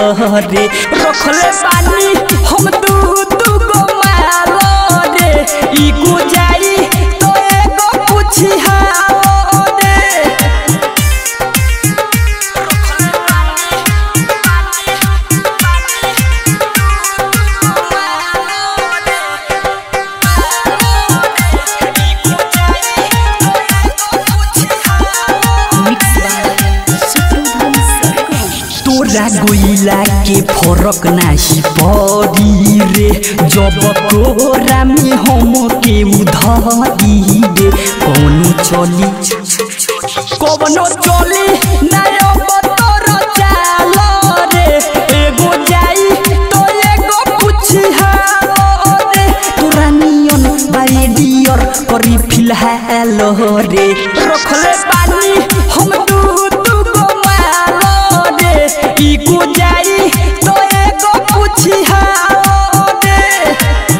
रे रखले बानी हम दू दू गो माल रे ई गुजाई तो एगो पूछी हाओ रे मिक्स बाय सुप्रभात सरगम तोरा गोइला के फरक नाही पड़ी रे जब कोरा में हम के उधारी रे कौनो चली कौनो चली नयो बतर चाल रे एगो जाई तो एगो पूछी हाओ रे तोरा नियन बाई डियर करी फिलहाल रे रखले बानी हम दू दू गो माल रे ई गुजाई तो एगो पूछी हाओ रे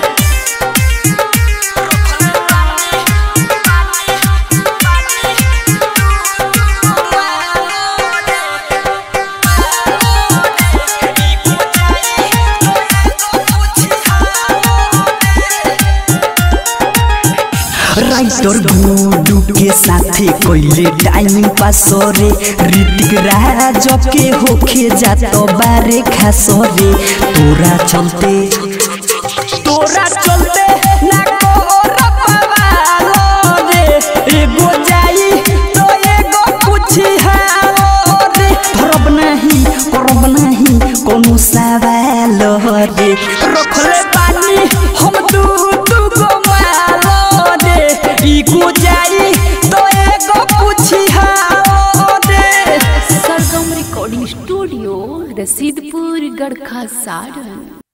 राइटर गुडू के साथे कोइले टाइम पास रे ऋतिक राज के होखे जात बारे खास रे तोरा चलते तोरा चलते ना कोहर पवाल रे एगो जाई तो एगो पूछी हाओ रे धरब नहीं करब नहीं कोनो सवाल रे रखले बानी हम दू दू गो माल रे ई गुजाई तो एगो पूछी हाओ रे सरगम रिकॉर्डिंग स्टूडियो रसीदपुर गढ़खा सारण